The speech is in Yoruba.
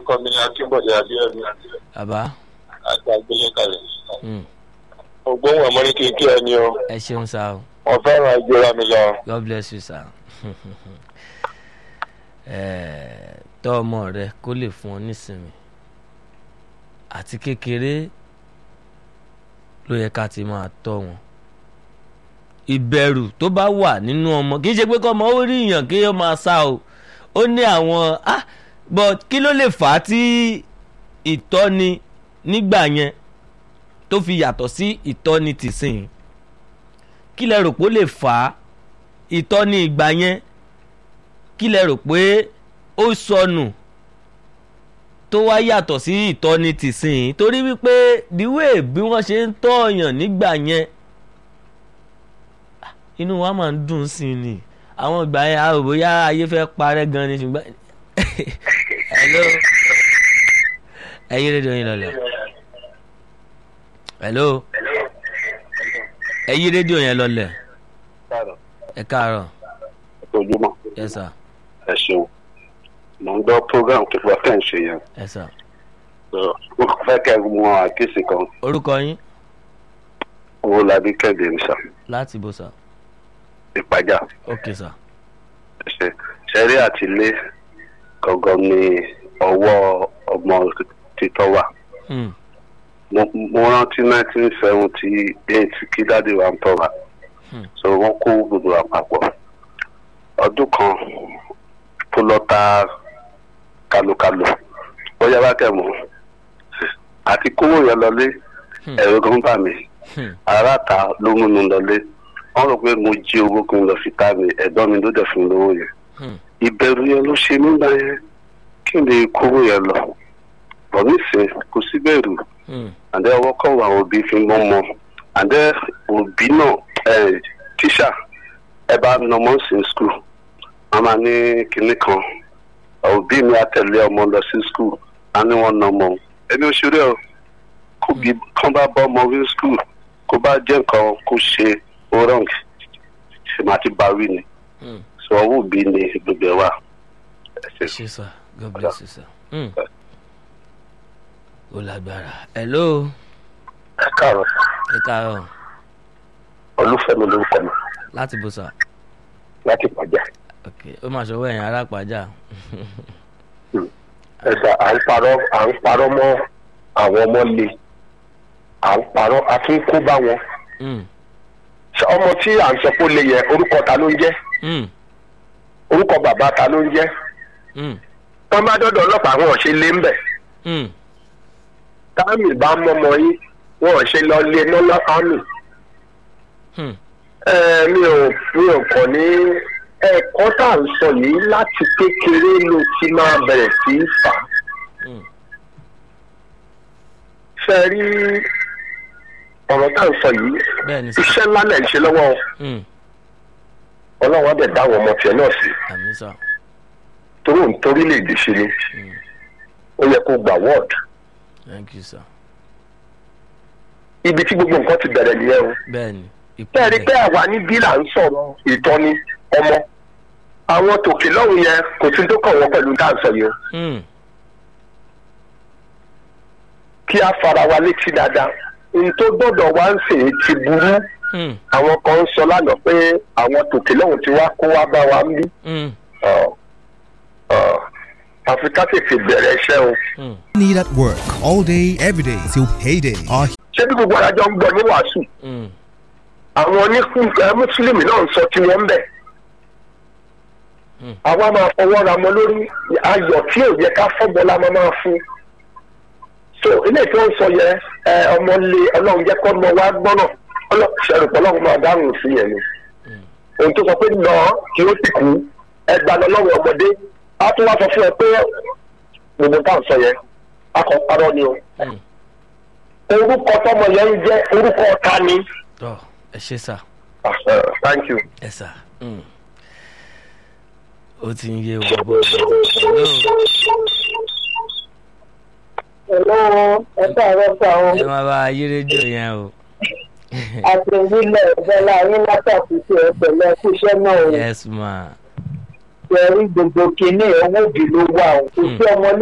orúkọ mi ni akínbọ̀dé abíọ́dún bàbá àti àgbélé kalẹ̀. mm, ògbóhùn ọmọ ní kékeré ẹni o ẹ ṣeun sá o wọn fẹ́ràn ìjọra mi lọ. god bless you sir Eh, tọ́ ọmọ rẹ kó lè fún ọ nísinmi àti kékeré ló yẹ ká ti máa tọ́ wọn ìbẹ̀rù tó bá wà nínú ọmọ kì í ṣe pé kọ́ ọmọ ó rí èèyàn kí ó máa sá o ó ní àwọn ah but kí ló lè fà á tí ìtọ́ni nígbà yẹn tó fi yàtọ̀ sí ìtọ́ni tìsín kí lẹ rò pé ó lè fà á ìtọ́ni ìgbà yẹn kí lẹ rò pé ó sọnù tó wá yàtọ̀ sí ìtọ́ni tìsín torí wípé díwé bí wọ́n ṣe ń tọ́ọ̀yàn nígbà yẹn inú wa máa ń dùn sí i ni àwọn ìgbà yẹn a ò bóyá ayé fẹ́ parẹ́ gan ni ṣùgbọ́n hello ẹ̀yin rédíò yín lọlẹ̀ hello ẹ̀yin rédíò yẹn lọlẹ̀ ẹ káàárọ̀ ojúmọ́ yes sir ẹ ṣeun mò ń gbọ́ program tó fọ́ tẹ̀ ń ṣe yẹn yes sir mo fẹ́ kẹ́ ẹ mọ àkíyèsí kan orúkọ yín owó labí kẹ́dẹ̀ ní sà láti bó sà ìpàjà ok sà ṣe ṣẹ́rí àtìlé gangan ní ọwọ́ ọmọ títọ́ wà Hmm, mo mo rántí nineteen seventy eight kí dáàdi wa ń tọ́ra Hmm. so wọ́n kó gbogbo àpapọ̀ ọdún kan tó lọ ta kálukàlù ó yára kẹ́ mọ́ àti kówó yẹn lọlé Hmm. ẹ̀rọ gan bà mí hmm, aráàta ló múnú lọlé wọ́n rò pé mo jí owó kí n lọ fi ta mi ẹ̀gbọ́n mi ló dẹ̀ fún mi lówó yẹn hmm, ìbẹ̀rù yẹn ló ṣe nígbà yẹn kí n lè kówó yẹn lọ bọ̀ nísìnyí kò sí bẹ̀rù hmm, àdé ọwọ́ kọ́ wà òbí fi mọ́ mọ́ àdé òbí náà ẹ̀ tíṣà ẹ bá nà ọmọ sí skul wọ́n máa ní kinní kan òbí mi àtẹ̀lé ọmọ lọ sí skul á ní wọ́n nà ọmọ ẹni òṣèré o kò bí kán bá bọ́ ọmọ wí skul kó bá jẹ́ nǹkan kó ṣe orang ṣe máa ti bá wí ni hmm. sọ ọwọ́ òbí ni gbogbo ẹ̀ wà. ẹ ṣe. ṣe sà god bless you sir. Hmm. ó lágbára hello ẹ káàárọ̀ ẹ káàárọ̀ olúfẹ́mi lórúkọ mi láti bó sà láti pàjá. ok ó máa ṣọwọ́ ẹ̀yìn arápájà ẹ̀sà à ń parọ́ à ń parọ́ mọ́ àwọn ọmọ le à ń parọ́ a tún kó bá wọn. Hmm, Ṣé ọmọ tí à ń sọ pé ó le yẹ orúkọ ta ló ń jẹ́ hmm, orúkọ bàbá ta ló ń jẹ́ hmm, wọ́n bá dọ́dọ̀ ọlọ́pàá wọn ò ṣe lé ń bẹ̀ hmm, táàmì bá mọ́mọ́ yín wọn ò ṣe lọ lé mọ́lá ámì. hmm. Ẹ, mi ò mi ò kàn ní ẹ̀kọ́ tá à ń sọ yìí láti kékeré ló ti máa bẹ̀rẹ̀ sí í fà á. Hmm. Ṣé ẹ rí ọ̀rọ̀ tá à ń sọ yìí bẹ́ẹ̀ ni sà iṣẹ́ ńlá lẹ̀ ń ṣe lọ́wọ́ o. Hmm, ọlọ́run á dẹ̀ dá àwọn ọmọ tiẹ̀ náà sí àmì sà torí òun torí lè dè ṣe ni Hmm, ó yẹ kó gbà wọ́ọ̀d thank you sir ibi tí gbogbo nǹkan ti bẹ̀rẹ̀ nìyẹn o. bẹ́ẹ̀ ni bẹ́ẹ̀ ni pé àwa ní bílà ń sọ̀rọ̀ ìtọ́ni ọmọ àwọn tòkè lọ́hùn yẹn kò sí tó kàn wọ́n pẹ̀lú tá à ń sọ yìí o Hmm, kí a fara wa létí dáadáa n tó gbọ́dọ̀ wá ń sè é ti burú hmm, àwọn kan ń sọ lánàá pé àwọn tòkè lọ́hùn ti wá kó wá bá wa ń bí hmm, Ọ̀, ọ̀, àfi ká tètè bẹ̀rẹ̀ iṣẹ́ o. hmm, Need at work all day, every day till payday. Our ṣé bí gbogbo adájọ́ ń gbọ́ ní wàásù hmm, àwọn onífúnfẹ́ mùsùlùmí náà ń sọ tí wọ́n ń bẹ̀. Hmm. àwa máa fọwọ́ ra mọ lórí ayọ̀ tí ò yẹ ká fọ́bọ̀ la máa máa fún. so ilé tí wọ́n ń sọ yẹ ẹ ọmọ lé ọlọ́run jẹ́ kọ́ ọmọ wa gbọ́nà ṣẹ̀rù pọ̀ ọlọ́run máa dáhùn sí yẹn ni. ohun tó sọ pé lọ kí ó sì kú ẹgbà lọ́lọ́run ọmọdé á tún wá sọ fún ẹ pé gbogbo tá à ń sọ yẹn a kò parọ́ ni o. hmm. orúkọ tọmọ yẹn ń jẹ́ orúkọ ọ̀tá ni. tọ́ ẹ ṣe sà Ah, uh, thank you. ẹ sà Hmm. ó ti ń yé wa bọ́ hello Hello, ẹ káàárọ̀ sá o. ẹ máa bá a yí rédíò yẹn o Àti ìbílẹ̀ ìbẹ́lá yín látàkùn sí ẹ pẹ̀lú ẹkú iṣẹ́ náà o. yes ma Ṣẹ̀rí gbogbo kínní owó òbí ló wà o. Kò sí ọmọ